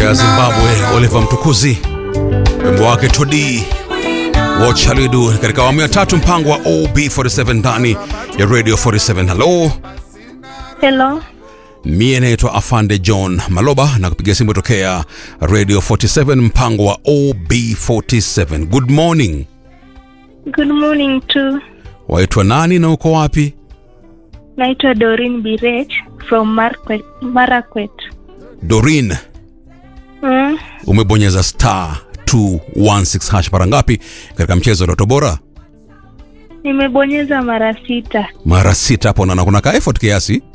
ya Zimbabwe Oliver Mtukuzi, wimbo wake Todi What Shall We Do katika awamu ya tatu, mpango wa OB47 ndani ya Radio 47. Hello, Hello. mie naitwa Afande John Maloba na kupiga simu tokea Radio 47, mpango wa OB47. Good morning, Good morning to waitwa nani na uko wapi? naitwa Doreen Birech from Marquet, Marakwet. Dorin, Mm, umebonyeza star 216 hash mara ngapi katika mchezo wa Ndoto Bora? nimebonyeza mara sita. Mara sita hapo, naona kuna ka effort kiasi